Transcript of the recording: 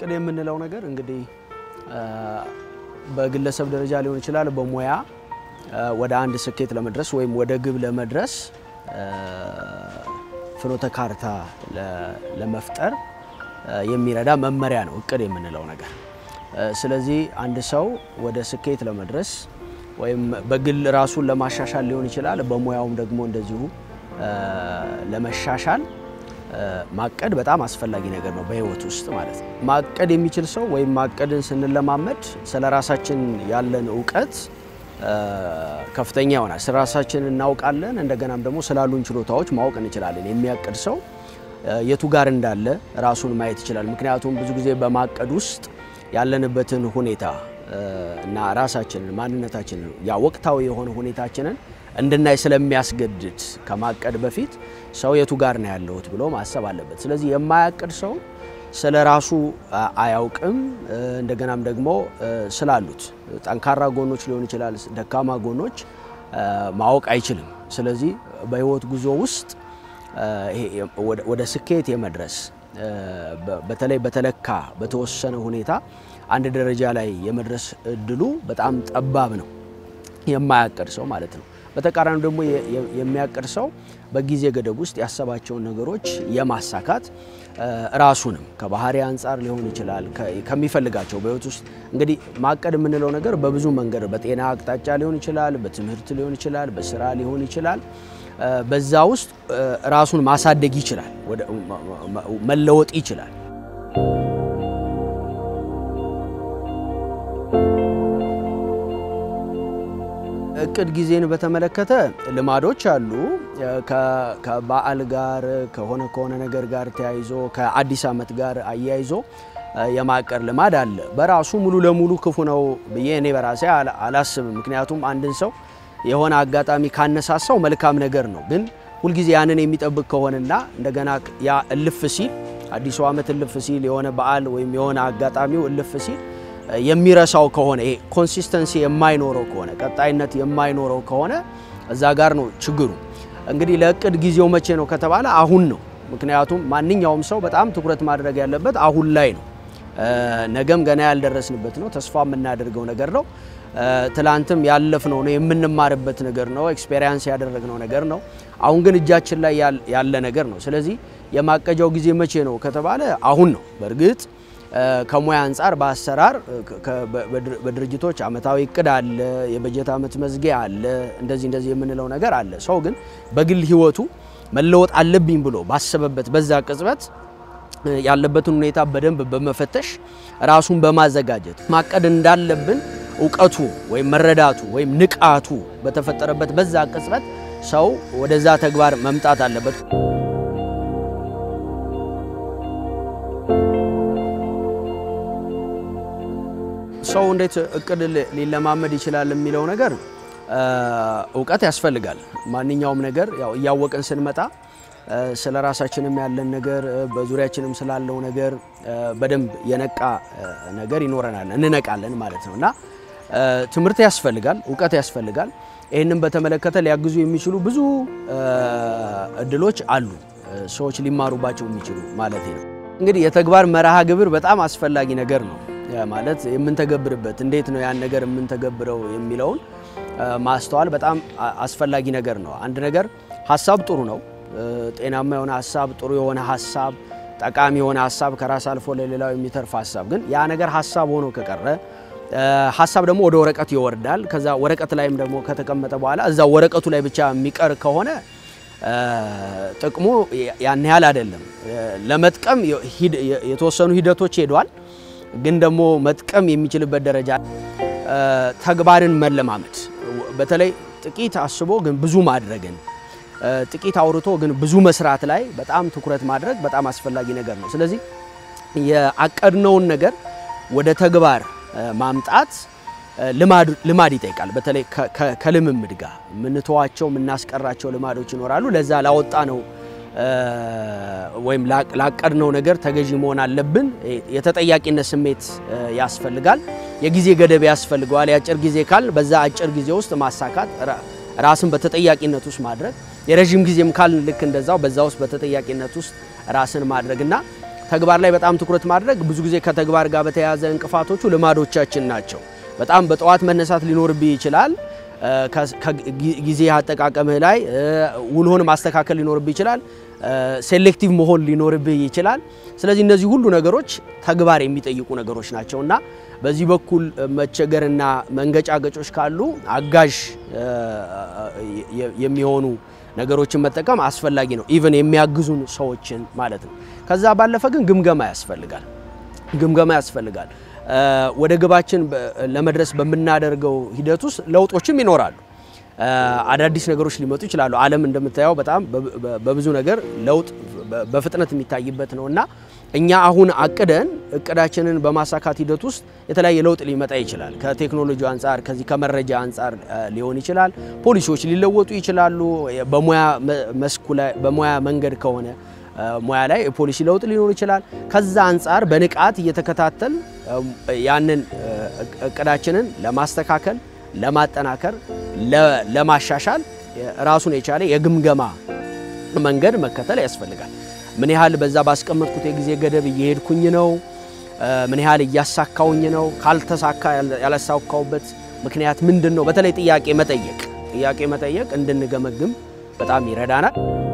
እቅድ የምንለው ነገር እንግዲህ በግለሰብ ደረጃ ሊሆን ይችላል፣ በሙያ ወደ አንድ ስኬት ለመድረስ ወይም ወደ ግብ ለመድረስ ፍኖተ ካርታ ለመፍጠር የሚረዳ መመሪያ ነው እቅድ የምንለው ነገር። ስለዚህ አንድ ሰው ወደ ስኬት ለመድረስ ወይም በግል ራሱን ለማሻሻል ሊሆን ይችላል፣ በሙያውም ደግሞ እንደዚሁ ለመሻሻል ማቀድ በጣም አስፈላጊ ነገር ነው በህይወት ውስጥ ማለት ነው። ማቀድ የሚችል ሰው ወይም ማቀድን ስንለማመድ ስለ ራሳችን ያለን እውቀት ከፍተኛ ይሆናል። ስለ ራሳችን እናውቃለን፣ እንደገናም ደግሞ ስላሉን ችሎታዎች ማወቅ እንችላለን። የሚያቅድ ሰው የቱ ጋር እንዳለ ራሱን ማየት ይችላል። ምክንያቱም ብዙ ጊዜ በማቀድ ውስጥ ያለንበትን ሁኔታ እና ራሳችንን ማንነታችንን ያ ወቅታዊ የሆነ ሁኔታችንን እንድናይ ስለሚያስገድድ ከማቀድ በፊት ሰው የቱ ጋር ነው ያለሁት ብሎ ማሰብ አለበት። ስለዚህ የማያቅድ ሰው ስለ ራሱ አያውቅም፣ እንደገናም ደግሞ ስላሉት ጠንካራ ጎኖች ሊሆን ይችላል፣ ደካማ ጎኖች ማወቅ አይችልም። ስለዚህ በህይወት ጉዞ ውስጥ ወደ ስኬት የመድረስ በተለይ በተለካ በተወሰነ ሁኔታ አንድ ደረጃ ላይ የመድረስ እድሉ በጣም ጠባብ ነው፣ የማያቅድ ሰው ማለት ነው። በተቃራኒ ደግሞ የሚያቅድ ሰው በጊዜ ገደብ ውስጥ ያሰባቸውን ነገሮች የማሳካት ራሱንም ከባህሪ አንጻር ሊሆን ይችላል ከሚፈልጋቸው በህይወት ውስጥ እንግዲህ ማቀድ የምንለው ነገር በብዙ መንገድ በጤና አቅጣጫ ሊሆን ይችላል፣ በትምህርት ሊሆን ይችላል፣ በስራ ሊሆን ይችላል። በዛ ውስጥ ራሱን ማሳደግ ይችላል፣ መለወጥ ይችላል። እቅድ ጊዜን በተመለከተ ልማዶች አሉ። ከበዓል ጋር ከሆነ ከሆነ ነገር ጋር ተያይዞ ከአዲስ ዓመት ጋር አያይዞ የማቀድ ልማድ አለ። በራሱ ሙሉ ለሙሉ ክፉ ነው ብዬ እኔ በራሴ አላስብም። ምክንያቱም አንድን ሰው የሆነ አጋጣሚ ካነሳሳው መልካም ነገር ነው። ግን ሁልጊዜ ያንን የሚጠብቅ ከሆነና እንደገና ያ እልፍ ሲል አዲሱ ዓመት እልፍ ሲል የሆነ በዓል ወይም የሆነ አጋጣሚው እልፍ ሲል የሚረሳው ከሆነ ይሄ ኮንሲስተንሲ የማይኖረው ከሆነ ቀጣይነት የማይኖረው ከሆነ እዛ ጋር ነው ችግሩ። እንግዲህ ለእቅድ ጊዜው መቼ ነው ከተባለ አሁን ነው። ምክንያቱም ማንኛውም ሰው በጣም ትኩረት ማድረግ ያለበት አሁን ላይ ነው። ነገም ገና ያልደረስንበት ነው። ተስፋ የምናደርገው ነገር ነው። ትላንትም ያለፍነው ነው፣ የምንማርበት ነገር ነው፣ ኤክስፔሪንስ ያደረግነው ነገር ነው። አሁን ግን እጃችን ላይ ያለ ነገር ነው። ስለዚህ የማቀጃው ጊዜ መቼ ነው ከተባለ አሁን ነው። በእርግጥ ከሙያ አንጻር በአሰራር በድርጅቶች አመታዊ እቅድ አለ፣ የበጀት አመት መዝጊያ አለ፣ እንደዚህ እንደዚህ የምንለው ነገር አለ። ሰው ግን በግል ህይወቱ መለወጥ አለብኝ ብሎ ባሰበበት በዛ ቅጽበት ያለበትን ሁኔታ በደንብ በመፈተሽ ራሱን በማዘጋጀት ማቀድ እንዳለብን እውቀቱ ወይም መረዳቱ ወይም ንቃቱ በተፈጠረበት በዛ ቅጽበት ሰው ወደዛ ተግባር መምጣት አለበት። ሰው እንዴት እቅድ ሊለማመድ ይችላል የሚለው ነገር እውቀት ያስፈልጋል። ማንኛውም ነገር ያው እያወቅን ስንመጣ ስለ ራሳችንም ያለን ነገር በዙሪያችንም ስላለው ነገር በደንብ የነቃ ነገር ይኖረናል፣ እንነቃለን ማለት ነው እና ትምህርት ያስፈልጋል፣ እውቀት ያስፈልጋል። ይህንም በተመለከተ ሊያግዙ የሚችሉ ብዙ እድሎች አሉ፣ ሰዎች ሊማሩባቸው የሚችሉ ማለት ነው። እንግዲህ የተግባር መርሃ ግብር በጣም አስፈላጊ ነገር ነው። ማለት የምንተገብርበት እንዴት ነው ያን ነገር የምንተገብረው የሚለውን ማስተዋል በጣም አስፈላጊ ነገር ነው። አንድ ነገር ሀሳብ ጥሩ ነው። ጤናማ የሆነ ሀሳብ፣ ጥሩ የሆነ ሀሳብ፣ ጠቃሚ የሆነ ሀሳብ፣ ከራስ አልፎ ለሌላው የሚተርፍ ሀሳብ ግን ያ ነገር ሀሳብ ሆኖ ከቀረ ሀሳብ ደግሞ ወደ ወረቀት ይወርዳል። ከዛ ወረቀት ላይም ደግሞ ከተቀመጠ በኋላ እዛ ወረቀቱ ላይ ብቻ የሚቀር ከሆነ ጥቅሙ ያን ያህል አይደለም። ለመጥቀም የተወሰኑ ሂደቶች ሄዷል። ግን ደግሞ መጥቀም የሚችልበት ደረጃ ተግባርን መለማመድ በተለይ ጥቂት አስቦ ግን ብዙ ማድረግን ጥቂት አውርቶ ግን ብዙ መስራት ላይ በጣም ትኩረት ማድረግ በጣም አስፈላጊ ነገር ነው። ስለዚህ የአቀድነውን ነገር ወደ ተግባር ማምጣት ልማድ ይጠይቃል። በተለይ ከልምምድ ጋር የምንተዋቸው የምናስቀራቸው ልማዶች ይኖራሉ። ለዛ ላወጣ ነው ወይም ላቀድነው ነገር ተገዢ መሆን አለብን። የተጠያቂነት ስሜት ያስፈልጋል። የጊዜ ገደብ ያስፈልገዋል። የአጭር ጊዜ ካል በዛ አጭር ጊዜ ውስጥ ማሳካት ራስን በተጠያቂነት ውስጥ ማድረግ፣ የረዥም ጊዜም ካል ልክ እንደዛው በዛ ውስጥ በተጠያቂነት ውስጥ ራስን ማድረግ እና ተግባር ላይ በጣም ትኩረት ማድረግ ብዙ ጊዜ ከተግባር ጋር በተያያዘ እንቅፋቶቹ ልማዶቻችን ናቸው። በጣም በጠዋት መነሳት ሊኖርብህ ይችላል። ጊዜ አጠቃቀምህ ላይ ውልሆን ማስተካከል ሊኖርብህ ይችላል። ሴሌክቲቭ መሆን ሊኖርብህ ይችላል። ስለዚህ እነዚህ ሁሉ ነገሮች ተግባር የሚጠይቁ ነገሮች ናቸው እና በዚህ በኩል መቸገርና መንገጫገጮች ካሉ አጋዥ የሚሆኑ ነገሮችን መጠቀም አስፈላጊ ነው። ኢቨን የሚያግዙን ሰዎችን ማለት ነው። ከዛ ባለፈ ግን ግምገማ ያስፈልጋል። ግምገማ ያስፈልጋል። ወደ ግባችን ለመድረስ በምናደርገው ሂደት ውስጥ ለውጦችም ይኖራሉ። አዳዲስ ነገሮች ሊመጡ ይችላሉ። ዓለም እንደምታየው በጣም በብዙ ነገር ለውጥ በፍጥነት የሚታይበት ነው እና እኛ አሁን አቅደን እቅዳችንን በማሳካት ሂደት ውስጥ የተለያየ ለውጥ ሊመጣ ይችላል። ከቴክኖሎጂ አንጻር፣ ከዚህ ከመረጃ አንጻር ሊሆን ይችላል። ፖሊሲዎች ሊለወጡ ይችላሉ። በሙያ መስኩ ላይ በሙያ መንገድ ከሆነ ሙያ ላይ የፖሊሲ ለውጥ ሊኖር ይችላል። ከዛ አንጻር በንቃት እየተከታተል ያንን እቅዳችንን ለማስተካከል፣ ለማጠናከር፣ ለማሻሻል ራሱን የቻለ የግምገማ መንገድ መከተል ያስፈልጋል። ምን ያህል በዛ ባስቀመጥኩት የጊዜ ገደብ እየሄድኩኝ ነው? ምን ያህል እያሳካውኝ ነው? ካልተሳካ ያላሳካውበት ምክንያት ምንድን ነው? በተለይ ጥያቄ መጠየቅ ጥያቄ መጠየቅ እንድንገመግም በጣም ይረዳናል።